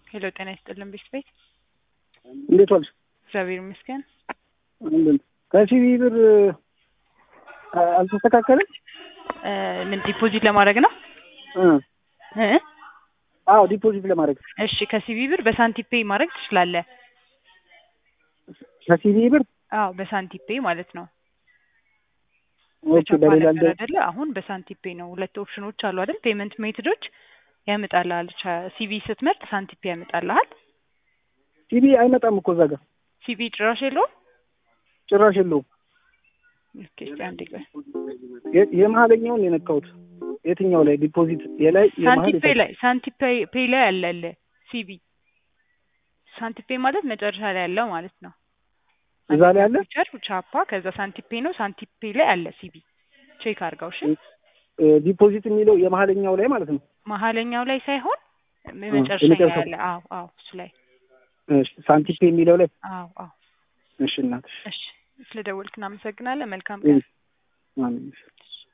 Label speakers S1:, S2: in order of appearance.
S1: ሄሎ ጤና ይስጥልን ቤት ቤት
S2: እንዴት ዋልሽ?
S1: እግዚአብሔር ይመስገን።
S2: ምንድን ከሲቪ ብር አ- አልተስተካከለም?
S1: እ ምን ዲፖዚት ለማድረግ ነው?
S2: እ
S1: እ
S2: አዎ ዲፖዚት ለማድረግ
S1: እሺ ከሲቢ ብር በሳንቲፔ ማድረግ ትችላለህ።
S2: ከሲቪ ብር
S1: አዎ በሳንቲፔ ማለት ነው።
S2: ኦኬ፣ በሌላ እንደ
S1: ነበር አይደለ? አሁን በሳንቲፔ ነው። ሁለት ኦፕሽኖች አሉ አይደል? ፔመንት ሜትዶች ያመጣልሃል። ሲቢ ስትመርጥ ሳንቲፔ ያመጣልሃል።
S2: ሲቪ አይመጣም እኮ እዛ ጋር
S1: ሲቢ ጭራሽ የለውም።
S2: ጭራሽ የለውም።
S1: ኦኬ እስኪ አንዴ ቆይ።
S2: የ- የመሀለኛውን የነካሁት የትኛው ላይ ዲፖዚት የላይ የመሀል
S1: ሳንቲፔ
S2: የታች?
S1: ላይ ሳንቲፔ ፔ ላይ አለለ ሲቢ ሳንቲፔ ማለት መጨረሻ ላይ ያለው ማለት ነው።
S2: እዛ ላይ አለ?
S1: ፊቸር ቻፓ ከዛ ሳንቲፔ ነው። ሳንቲፔ ላይ አለ ሲቢ ቼክ አድርገው እሺ።
S2: እ ዲፖዚት የሚለው የመሀለኛው ላይ ማለት ነው።
S1: መሀለኛው ላይ ሳይሆን መጨረሻ ላይ
S2: የመጨረሻው።
S1: ያለ አዎ አዎ እሱ ላይ
S2: እሺ፣ ሳንቲፔ የሚለው ላይ
S1: አዎ አዎ
S2: እሺ፣ እናትሽ
S1: እሺ ስለደወልክ እናመሰግናለን። መልካም
S2: እ
S1: ቀን።
S2: ማን